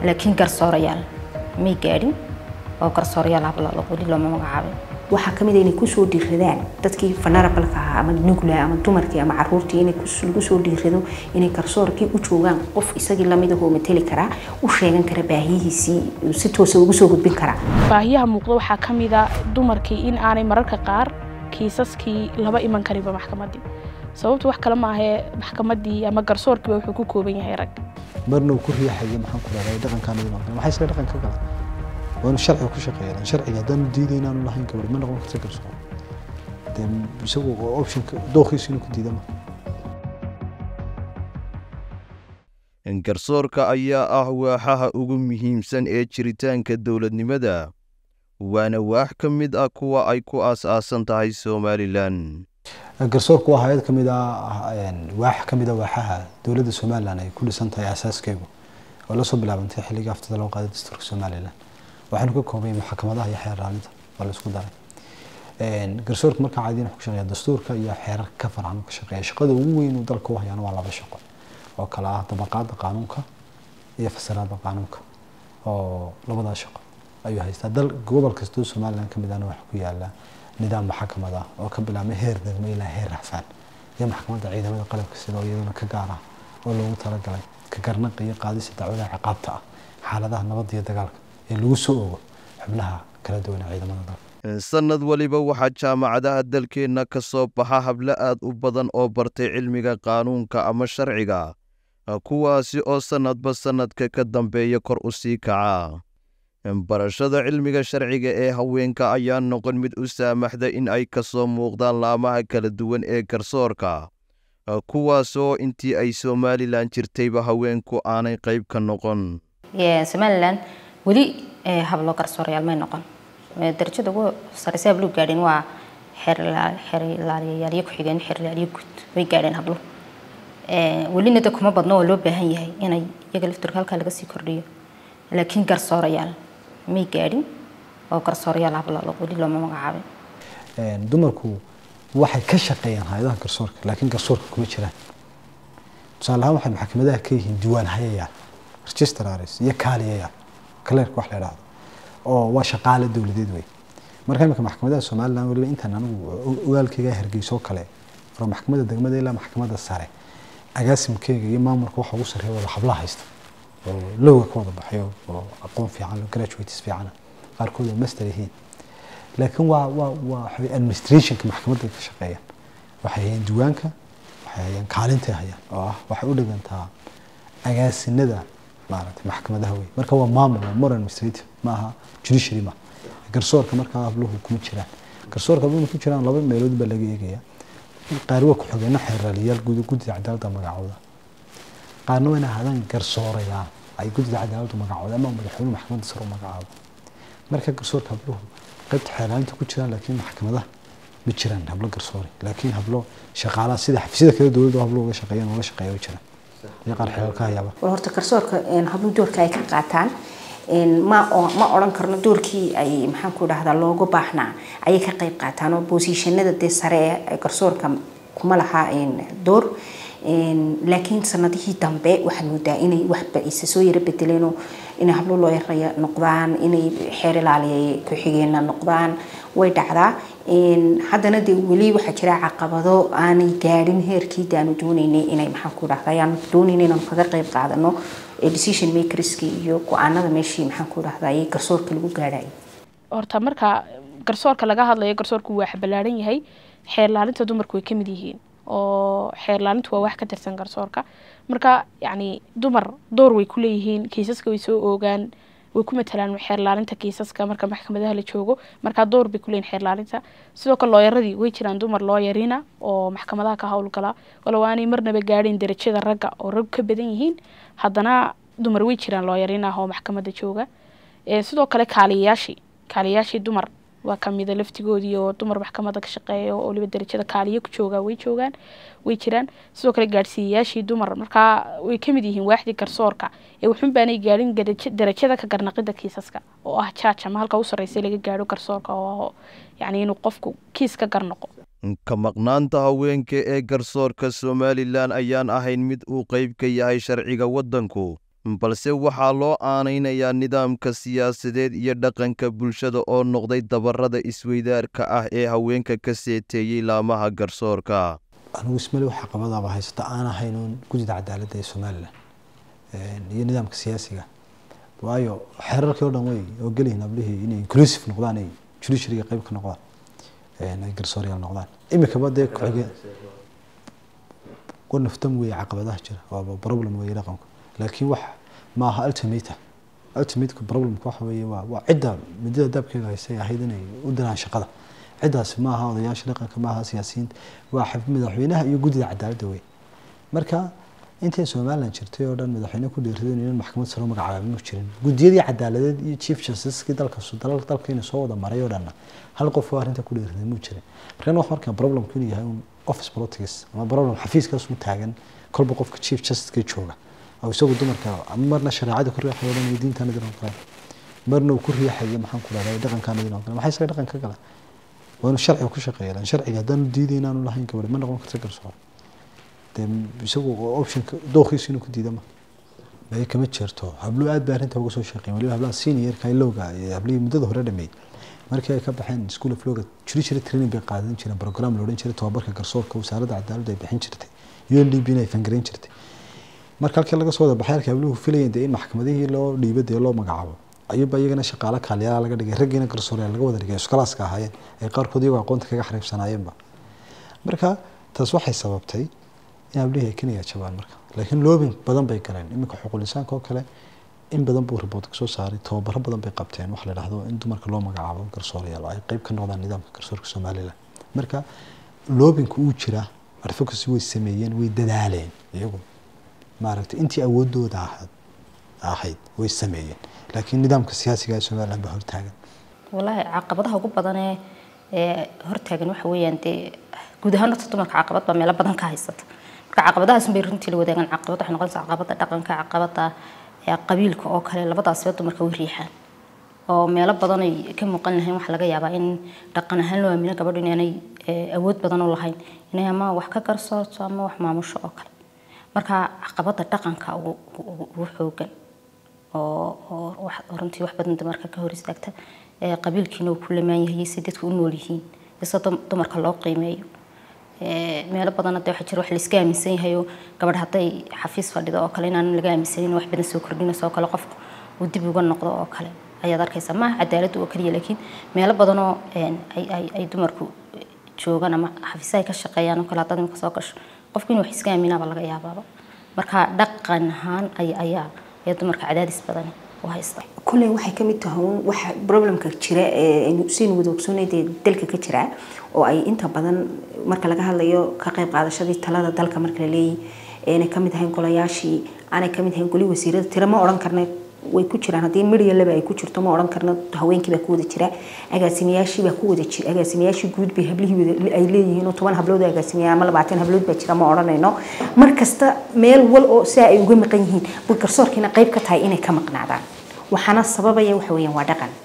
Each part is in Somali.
laakiin garsoorayaal may gaadhin oo garsoorayaal habla weli looma magacaabin waxaa ka mid a inay kusoo dhiiradaan dadkii fanarabalka ahaa ama nugla ama dumarkii ama caruurtii inay lagu soo dhiirado inay garsoorkii u joogaan qof isagii lamidahoo mateli karaa u sheegan kara baahiyihiisii si toosa ugu soo gudbin karaa baahiyaha muuqda waxaa ka mid a dumarkii in aanay mararka qaar kiisaskii laba iman karinba maxkamaddii sababtu wax kale maahee maxkamaddii ama garsoorkiiba wuxuu ku kooban yahay rag marna uu ku riixayo maxaan ku dhahday dhaqankaan idin aqoon maxay isla dhaqan ka galan waa inuu sharciga ku shaqeeyaan sharciga haddaanu diiday inaanu lahayn gabadh ma noqon karta garsoor dee isagu optionka dooqiisu inuu ku diida ma garsoorka ayaa ah waaxaha ugu muhiimsan ee jiritaanka dowladnimada waana waax ka mid ah kuwa ay ku aas-aasan tahay somalilan garsoorku waa hay-ad ka mid ah waax ka mid a waaxaha dowladda somalilan ay ku dhisan tahay aasaaskeygu oo lasoo bilaabantay xilligii aftada loo qaaday dastuurka somalilan waxaanu ka koobay maxkamadaha iyo xeer raalinta waa laisku daray garsoorka markaa caadiyan wuxuu ka shaqeeya dastuurka iyo xeerar ka farcan ka shaqeeya shaqada ugu weyn uu dalka u hayaana waa laba shaqo oo kale ah dabaqaada qaanuunka iyo fasiraada qaanuunka oo labadaa shaqo ayuu haystaa dal gobol kastoo somalilan ka mid ahna waxa ku yaala nidaam maxkamad ah oo ka bilaabmay heer degmo ilaa heer rafaan iyo maxkamadda ciidamada qalabka sida oo iyaduna ka gaar ah oo loogu talagalay ka garnaqa iyo qaadista dacwadaha ciqaabta ah xaaladaha nabadda iyo dagaalka ee lagu soo ogo xubnaha kala duwan ee ciidamada dalka sanad waliba waxaa jaamacadaha dalkeenna ka soo baxa hablo aad u badan oo bartay cilmiga qaanuunka ama sharciga kuwaasi oo sannadba sannadka ka dambeeya kor u sii kaca barashada cilmiga sharciga ee haweenka ayaa noqon mid u saamaxda in ay ka soo muuqdaan laamaha kala duwan ee garsoorka kuwaasoo intii ay somalilan jirtayba haweenku aanay qayb ka noqon somalilan weli hablo garsoorayaal may noqon darajada ugu sareysa hablo gaadheen waa xeerlaaliyayaaliyo ku-xigeen xeerlaaliyo guud way gaadheen hablo welina de kuma badno oo loo baahan yahay inay iyaga lafturka halkaa laga sii kordhiyo laakiin garsoorayaal may gaadhin oo garsoorayaal habla weli looma magacaabin dumarku waxay ka shaqeeyaan hay-adaha garsoorka laakiin garsoorka kuma jiraan tusaale ahaan waxay maxkamadaha ka yihiin diiwaan hayayaan registraris iyo kaaliyayaal kaleerka wax la idhaahdo oo waa shaqaale dowladeed wey marka imika maxkamadaha somalilan weliba intaan anigu ogaalkeyga hargeyso kale oo maxkamadda degmada ilaa maxkamadda sare agaasimkeyga iyo maamulka waxa ugu sarreeya wada hablaha haysta oo lowga ka wada baxayo oo aqoon fiican oo graduates fiicana qaarkood oo master yihiin laakiin waa waa waa waxay administrationka maxkamadda ka shaqeeyaan waxay hayeen diiwaanka waxay hayeen kaalintay hayaan oo ah waxay u dhigantaa agaasinada maaragtay maxkamadaha wey marka waa maamul waa more administrative ma aha judiciary ma garsoorka markaa habluhu kuma jiraan garsoorka habluhu ku jiraan laba meelood baa laga eegaya qaar waa ku-xigeenno xeerraaliyaal guddida cadaaladda magacooda qaarna waa in ahaadaan garsoorayaal ay guddida cadaaladdu magacooda ama madaxweyne maxkamadda sare u magacaabo marka garsoorka habluhu qaybta xeerraalinta ku jiraan laakiin maxkamadaha ma jiraan hablo garsoore laakiin hablo shaqaalaha sida xafiisyada kale dowladda hablo uga shaqeeyaan uga shaqeeya way jiraan iyo qaar xeelal ka hayaaba war horta garsoorka hablo doorka ay ka qaataan ma ma odhan karno doorkii ay maxaan ku dhahdaa looga baahnaa ayay ka qayb qaataan oo boosishanada dee sare ee garsoorka kuma laha door laakiin sanadihii dambe waxaad moodaa inay waxba isa soo yara bedeleen oo inay hablo loo yaraya noqdaan inay xeer ilaaliya ku-xigeenna noqdaan way dhacdaa haddana dee weli waxaa jira caqabado aanay gaadhin heerkii daanu dooneynay inay maxaan ku dhahdaa ayaanu dooneynay inaanu kaga qayb qaadano decision makerski iyo go-aanada meeshii maxaan ku dhahdaa garsoorka lagu gaadhayo horta marka garsoorka laga hadlayo garsoorku waa ballaaran yahay xeer laalinta dumarku way ka mid yihiin oo xeer laalintu waa wax ka tirsan garsoorka marka yacni dumar door way ku leeyihiin kiisaska way soo oogaan way ku matalaan xeer laalinta kiisaska marka maxkamadaha la joogo markaa door bay kuleeyihin xeer laalinta sidoo kale looyaradii way jiraan dumar looyarina oo maxkamadaha ka howlgala walow aanay marnaba gaadhin darajada ragga oo rag ka badan yihiin haddana dumar way jiraan looyarin ah oo maxkamadda jooga sidoo kale kaaliyayaashii kaaliyayaashii dumar waa kamida laftigoodii oo dumar maxkamadda ka shaqeeya oo waliba darajada kaaliya ku jooga way joogaan way jiraan sidoo kale gaadhsiiyayaashii dumar markaa way kamid yihiin waaxdii garsoorka ee wuxun baanay gaadhin darajada ka garnaqida kiisaska oo ah jaaj ama halka u sarreysa laga gaadho garsoorka oo yacni inuu qofku kiis ka garnaqo ka maqnaanta haweenka ee garsoorka somalilan ayaan ahayn mid uu qayb ka yahay sharciga waddanku balse waxaa loo aanaynayaa nidaamka siyaasadeed iyo dhaqanka bulshada oo noqday dabarada isweydaarka ah ee haweenka ka seeteeyey laamaha garsoorka anigu ismale waxa qabadaaba haysata aan ahayn uun gudida cadaaladda ee somalilan iyo nidaamka siyaasiga waayo xeerarkii o dhan way oo gelihin ablihii inay inclusive noqdaan ay judiciaryga qayb ka noqdaan ay garsooryaal noqdaan imikaba dee ku-xige wanaftan weeye caqabadaha jira waaba problem weeye dhaqanku laakiin wax maaha ultimata ultimateka problemka waxa weeye waa waa cidda midada daabkeega haysay ahayd inay u diraan shaqada ciddaasi maaha odayaasha dhaqanka maaha siyaasiyiinta waa madaxweynaha iyo guddida cadaaladda wey marka intay somalilan jirtay oo dhan madaxweyne ku dhiirradeen inaan maxkamad saro magacaabay mu jirin guddiyadii cadaaladeed iyo chief justicekii dalka dalkayna soo wada maray oo dhanna hal qof oo arrinta ku dhiirraday mu jirin markan wax markaa problemku inuu yahay un office politics ama problem xafiiskaas u taagan kolba qofka chief justiceka jooga oo isagu dumarka marna shareecada ku riixayo dhan iyo diintaana dinan kale marna uu ku riixayo maxaan ku dhahdaa dhaqankaana dinan kale maxay isaga dhaqan ka gala waa inuu sharciga ku shaqeeya lan sharciga haddaan diiday inaanu lahayn gabadh ma noqon karta garsoor dee isagu optionka dooqiisu inuu ku diida ma bay kama jirto habluhu aad baa arrinta uga soo shaqeyn waliba hablaha seniorka ilowga iyo hablihii muddada hore dhameeyey markii ay ka baxeen school of lawga judiciary training bay qaadan jireen program la odhan jiray tobabarka garsoorka wasaaradda cadaaladda ay bixin jirtay UNDP ay fangarayn jirtay marka halkii laga soo wada baxay halkii habluhu filayeen dee in maxkamadihii loo dhiibo dee loo magacaabo ayuuba iyagana shaqaale kaaliyaala laga dhigay raggiina garsooryaal laga wada dhigay iskalaaska ahaayeen ay qaarkood iyagoo aqoonta kaga xariibsanaayeenba marka taas waxay sababtay in hablihii ay kaniya jabaan marka laakiin loobin badan bay galeen iminka xuquulisaanka oo kale in badan buu riboort kasoo saaray tababaro badan bay qabteen wax la dhahdo in dumarka loo magacaabo garsoorayaal ay qeyb ka noqdaan nidaamka garsoorka somalilan marka loobinku uu jira advocacy way sameeyeen way dadaaleen iyagu maaragtay intii awoodooda ahayd ahayd way sameeyeen laakiin nidaamka siyaasiga ee somalilan baa hortaagan wallaahi caqabadaha ugu badan ee ee hortaagan waxa weeyaan dee guud ahaan horta dumarka caqabad baa meelo badan ka haysata marka caqabadahaas bay runtii la wadaagaan caqabad waxay noqonaysaa caqabada dhaqanka caqabada ee qabiilka oo kale labadaasba dumarka way riixaan oo meelo badan ay ka muuqan lahayn waxaa laga yaabaa in dhaqan ahaan loo aamino gabadhu inaanay awood badan u lahayn inay ama wax ka garsoorto ama wax maamusho oo kale marka caqabada dhaqanka ugu xoogan oo runtii wax badan dumarka ka hor istaagta qabiilkiina uu ku lamaan yahay si dadku u nool yihiin isa dumarka loo qiimeeyo meelo badan hadda waxaa jira wax la iska aaminsan yahay oo gabadh hadday xafiis fadhido oo kale inaan laga aaminsanin wax badan soo kordhinayso oo kale qofku uu dib uga noqdo oo kale ayaad arkaysaa maaha cadaaladdu oo keliya laakiin meelo badan oo ay dumarku joogaan ama xafiisaha ay ka shaqeeyaan oo kale haddaad imika soo gasho qofku inuu wax iska aaminaaba laga yaabaaba marka dhaqan ahaan ayaa ayaa dumarka cadaadis badan u haysta kulley waxay ka mid tahay waxa problemka jira ee saynu wada ogsoonay dee dalka ka jira oo ay inta badan marka laga hadlayo ka qayb qaadashadii talada dalka marka la leeyahay aanay ka mid ahayn golayaashii aanay ka mid ahayn goli wasiirada tira ma odhan karna way ku jiraan haddii midya laba ay ku jirto ma odhan karna haweenkii baa ku wada jira agaasimayaashii baa ku wada jira agaasimayaashii guud bay hablihii ay leeyihiin oo toban hablood agaasimayaa ama labaatan hablood baa jira ma odhanayno mar kasta meel wal oo sidaa ay uga maqan yihiin bal garsoorkiina qayb ka tahay inay ka maqnaadaan waxaana sababaya waxa weeyaan waa dhaqan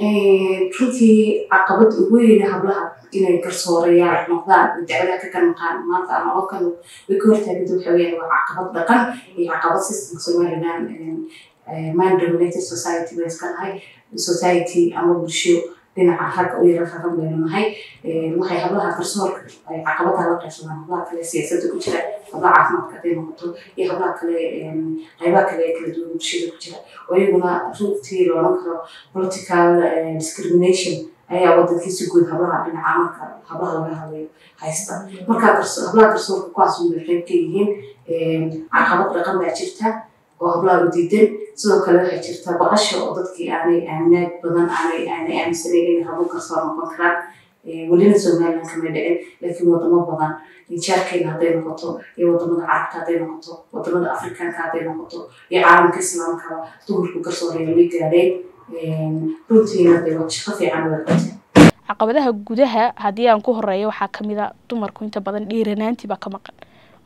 runtii caqabad ugu weyn hablaha inay garsoorayaal noqdaan dacwadaha ka kanaqaan maanta ama qofkan way ka hortaaganta waxa weeyaan waa caqabad dhaqan iyo caqabad systemka somaliland man dominated society bay iska nahay society ama bulsho dhinaca ragga u yara ragan baynu nahay waxay hablaha garsoorka ay caqabadaha la qaybsadaan hablaha kale siyaasadda ku jira hablaha caafimaadka hadday noqoto iyo hablaha kale qaybaha kale ee kala duwan bulshada ku jira oo iyaguna runtii la odhan karo political discrimination ayaa wadankii si guud hablaha dhinaca marka hablaha laga hadlayo haysta marka hablaha garsoorka kuwaas bay qayb ka yihiin caqabad dhaqan baa jirta oo hablaha u diidan sidoo kale waxay jirtaa baqasha oo dadkii aanay aaminaad badan aanay aanay aaminsanayn inay hablo garsoor noqon karaan welina somaliland kama dhicin laakiin wadamo badan jaarkeena hadday noqoto iyo wadamada carabta hadday noqoto wadamada afrikaanka hadday noqoto iyo caalamka islaamkaba dumarku garsooreya way gaadheen runtiina dee waa shaqo fiican way qabteen caqabadaha gudaha haddii aan ku horeeyo waxaa kamid a dumarku inta badan dhiiranaantii baa ka maqan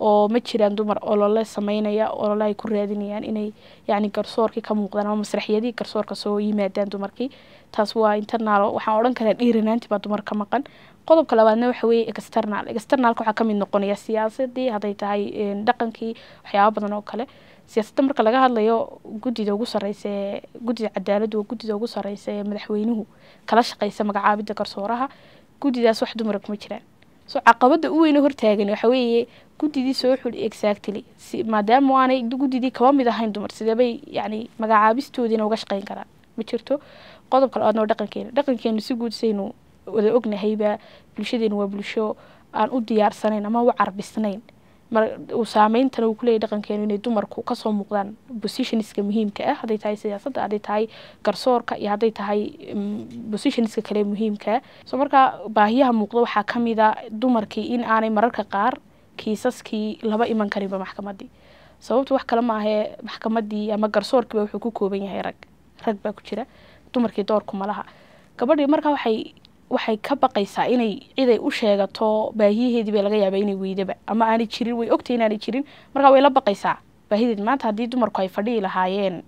oo ma jiraan dumar olole sameynaya olole ay ku raadinayaan inay yacni garsoorkii ka muuqdaan ama masraxiyadii garsoorka soo yimaadaan dumarkii taas waa internal waxaan odhan karaa dhiiranaantii baa dumar ka maqan qodobka labaadna waxa weeye external externalka waxaa kamid noqonaya siyaasadii hadday tahay dhaqankii waxyaaba badan oo kale siyaasadda marka laga hadlayo guddida ugu sareysa ee guddida cadaaladdu waa guddida ugu sareysa ee madaxweynuhu kala shaqeysa magacaabidda garsooraha guddidaas wax dumara kuma jiraan so caqabada u weyne hortaagan waxa weeye guddidii soo xul exactly si maadaama aanay guddidii kaba mid ahayn dumar sideebay yacni magacaabistoodiina uga shaqeyn karaan ma jirto qodobka labaadna waa dhaqankeena dhaqankeenu si guud saynu wada ognahayba bulshadeenu waa bulsho aan u diyaarsanayn ama u carbisnayn mar uu saameyntana uu kuleeyahy dhaqankeenu inay dumarku kasoo muuqdaan positionska muhiimka ah hadday tahay siyaasadda hadday tahay garsoorka iyo hadday tahay positionska kale muhiimka ah so marka baahiyaha muuqda waxaa kamid a dumarkii in aanay mararka qaar kiisaskii laba iman karinba maxkamadii sababta wax kale ma ahee maxkamadii ama garsoorkiiba wuxuu ku kooban yahay rag rag baa ku jira dumarkii doorkuma laha gabadhii marka waxay waxay ka baqaysaa inay ciday u sheegato baahiyaheedii bay laga yaaba inay weydaba ama aanay jirin way ogtay inaanay jirin marka way la baqaysaa baahideed maanta haddii dumarku ay fadhihi lahaayeen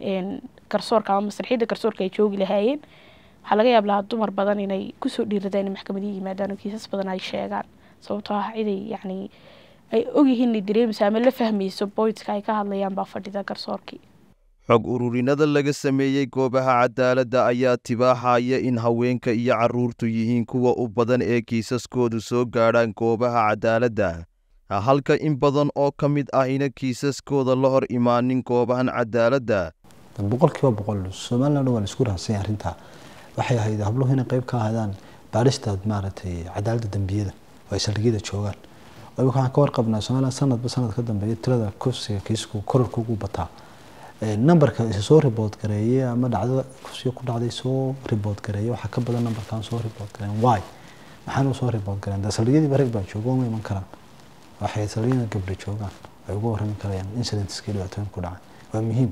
garsoorka ama masraxiyadda garsoorka ay joogi lahaayeen waxaa laga yaab lahaa dumar badan inay kusoo dhiiradaan in maxkamadii yimaadaan oo kiisas badan ay sheegaan sababtoo ah ciday yacni ay ogyihiin inay dareemayso ama la fahmayso boydka ay ka hadlayaan baa fadhida garsoorkii xog ururinada laga sameeyey goobaha cadaaladda ayaa tibaaxaya in haweenka iyo carruurtu yihiin kuwa u badan ee kiisaskoodu soo gaadhaan goobaha cadaaladda halka in badan oo ka mid ahina kiisaskooda la hor imaanin goobahan cadaaladda boqol kiiba boqol somalilan waa la isku rahansanya arrintaa waxay ahayd habluhu inay qayb ka ahaadaan baadhista maaragtay cadaaladda dembiyada oo ay saldhigyada joogaan imika waxaan ka warqabnaa somalilan sanadba sanad ka dambeeya tirada kufsiga kiisku kororka ugu bataa numberka isa soo ribood gareeye ama dhacdada kufsiga ku dhacday soo ribood gareeye waxaa ka badan numberkaan soo ribood gareen why maxaanu soo ribood gareen dee saldhigyadiiba rag baa jooga uma iman karaan waxay saldhigyada gabdha joogaan ay uga warrami karayaan incidentskii dhibaatooyin ku dhacay waa muhiim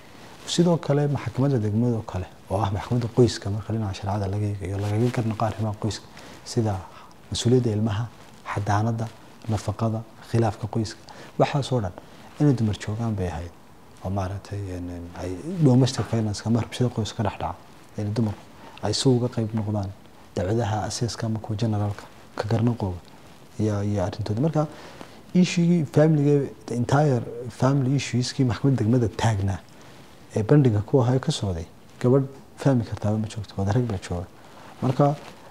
sidoo kale maxkamadda degmada oo kale oo ah maxkamadda qoyska marka dhinaca shareecada laga eegayo lagaga garnaqo arrimaha qoyska sida mas-uuliyadda ilmaha xadaanada nafaqada khilaafka qoyska waxaasoo dhan inay dumar joogaan bay ahayd oo maaragtay ay domestic finance ama rabshada qoyska ka dhex dhaca in dumarku ay si uga qayb noqdaan dacwadaha aseeska ama kuwa generaalka ka garnaqooga iyo iyo arrintooda marka issuegii familiga the entire family issueskii maxkamadda degmada taagnaa ee bandhiga ku ahaa ka socday gabadh fahmi kartaaba ma joogto wada rag baa jooga marka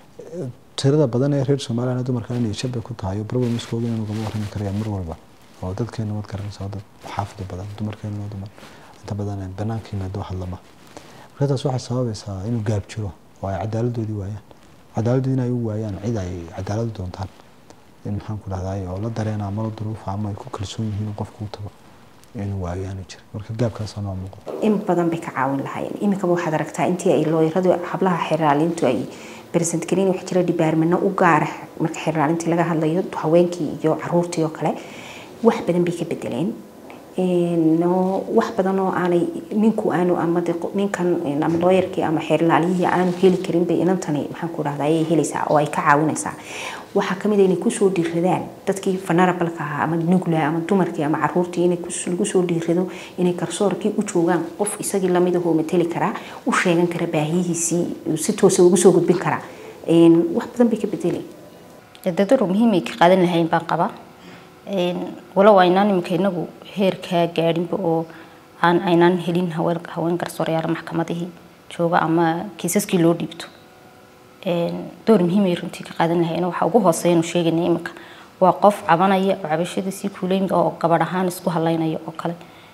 tirada badan ee reer somaliland dumarka inay shab bay ku tahay oo problemskooda inuu gama warrami karayaan mar walba oo dadkeena wad garanaysa dad xaafida badan dumarkeena dumar inta badan banaanka yimaado hadlama marka taas waxay sababaysaa inuu gaab jiro oo ay cadaaladoodii waayaan cadaaladdu inay u waayaan cid ay cadaaladu doontaan in maxaan ku dhahday oo la dareena ama la duruufa ama ay ku kalsoon yihiin qofku u tago inuu waayaanu jira marka gaabkaasa noo muuqdo in badan bay ka caawin lahaayeen iminkaba waxaad aragtaa intii ay looyaradu hablaha xeraalintu ay bersent garin waxaa jira dhibaarmano u gaara marka xeraalintii laga hadlayo haweenkii iyo caruurtii oo kale wax badan bay ka bedeleen wax badan oo aanay ninku aanu ama ninkan ama looyarkii ama xeerlaaliyihii aanu heli karin bay inantani maxaan ku dhahdaa ayay helaysaa oo ay ka caawinaysaa waxaa kamid a inay kusoo dhiiradaan dadkii fanarabalka ahaa ama nugla ama dumarkii ama caruurtii in lagu soo dhiirado inay garsoorkii u joogaan qof isagii lamid ahoo mateli karaa u sheegan kara baahiyihiisii si toosa ugu soo gudbin karaa wax badan bay ka bedelay dadadu muhiimay ka qaadan lahayn baan qabaa walow aynaan iminka inagu heerkaa gaadhinba oo aan aynaan helin haween haween garsoorayaal maxkamadihii jooga ama kiisaskii loo dhiibto door muhiimay runtii ka qaadan lahayn waxaa ugu hooseeyanu sheegayna iminka waa qof cabanaya oo cabashada sii kuuleyn oo gabadh ahaan isku halaynaya oo kale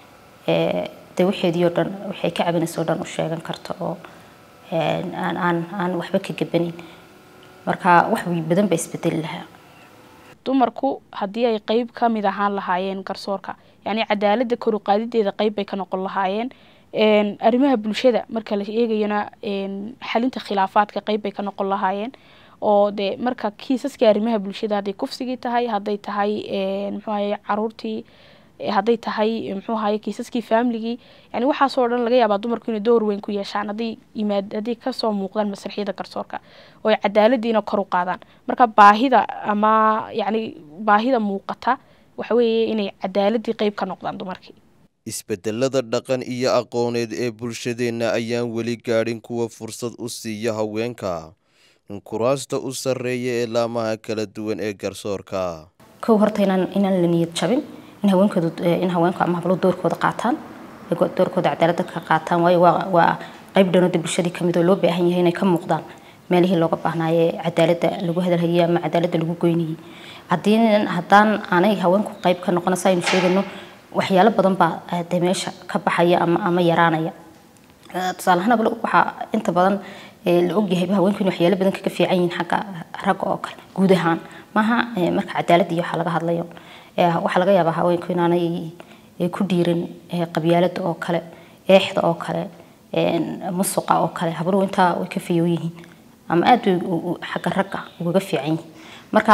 de waxeedii oo dhan waxay ka cabinaysa oo dhan u sheegan karta oo aan aan aan waxba ka gabanin marka wax badan baa isbedeli lahaa dumarku haddii ay qeyb ka mid ahaan lahaayeen garsoorka yacni cadaaladda kor u qaadideeda qeyb bay ka noqon lahaayeen arrimaha bulshada marka la eegayona xalinta khilaafaadka qeyb bay ka noqon lahaayeen oo de marka kiisaskii arrimaha bulshada hadday kufsigii tahay hadday tahay muxuu ahaye caruurtii hadday tahay muxuu ahaye kiisaskii familigii yani waxaasoo dhan laga yaabaa dumarku inay door weyn ku yeeshaan hadday yimaad hadday kasoo muuqdaan masraxiyada garsoorka oo ay cadaaladiina kor u qaadaan marka baahida ama yacni baahida muuqata waxa weeye inay cadaaladii qeyb ka noqdaan dumarkii isbedelada dhaqan iyo aqooneed ee bulshadeenna ayaan weli gaadhin kuwa fursad u siiya haweenka kuraasta u sarreeya ee laamaha kala duwan ee garsoorka kow horta inaan inaan la niyad jabin in haweenkoodu in haweenku ama hablo doorkooda qaataan ay doorkooda cadaaladda ka qaataan waayo waa waa qayb dhanooda bulshadii kamid oo loo baahan yahay inay ka muuqdaan meelihii looga baahnaaye cadaaladda lagu hadalhayay ama cadaaladda lagu goynayay haddii haddaan aanay haweenku qayb ka noqon saynu sheegano waxyaalo badan baa de meesha ka baxaya ama ama yaraanaya tusaale ahaan ablo waxaa inta badan la ogyahay haweenku in waxyaalo badan kaga fiican yihiin xagga ragga oo kale guud ahaan maaha marka cadaalad iyo waxaa laga hadlayo waxaa laga yaabaa haweenku inaanay ku dhiirin qabyaalada oo kale eexda oo kale musuqa oo kale habluhu intaa way ka fiyow yihiin ama aad way xagga ragga ugaga fiican yihiin marka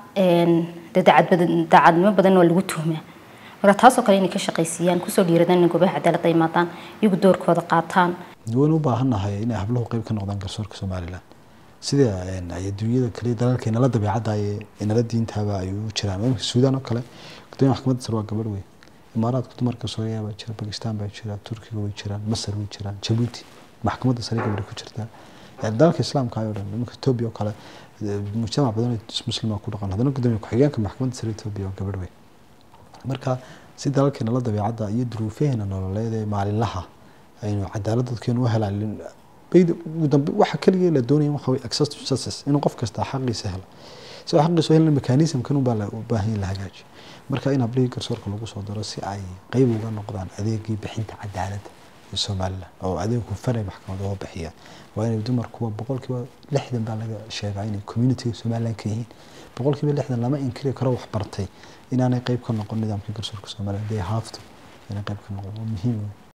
de daacadnimo badan waa lagu tuhmaa marka taasoo kale inay ka shaqaysiiyaan kusoo dhiiradaan inay goobaha cadaaladda imaadaan iyagu doorkooda qaataan waynu u baahannahay inay habluhu qayb ka noqdaan garsoorka somalilan sida ay adduunyada kale dalalkeena la dabeecadda ee nala diintaaba ay u jiraan imika suudaan oo kale gudoomiya maxkamadda sare waa gabadh wey imaaraadka dumarka soomaaliya baa jira bakistaan baa jira turkiga way jiraan masar way jiraan jabuuti maxkamadda sare gabadha ku jirtaa dalalka islaamka ayoo dhan iminka etoobiya oo kale mujtamac badan muslima ku dhaqan haddana gudoomiya ku-xigeenka maxkamadda sare etoobiya waa gabadh wey marka si dalalkeena la dabeecadda iyo duruufaheena nololeed ee maalinlaha aynu cadaalad dadkeenu u helaan ugu dambe waxa kaliya la doonaya waxa way access to justice inuu qof kasta xaqiisa helo si uu xaqiisa u helana mechanismkan unbaa la u baahan yahay la hagaajiyo marka in hablihii garsoorka lagu soo daro si ay qeyb uga noqdaan adeegii bixinta cadaaladda ee somaliland oo adeeg hufan ay maxkamad uga bixiyaan waa inay dumarkuwa boqolkiiba lixdan baa laga sheegaa inay communitiga somaliland ka yihiin boqolkiiba lixdan lama inkiri karo wax bartay inaanay qeyb ka noqon nidaamka garsoorka somaliland they have to inay qeyb ka noqon waa muhiim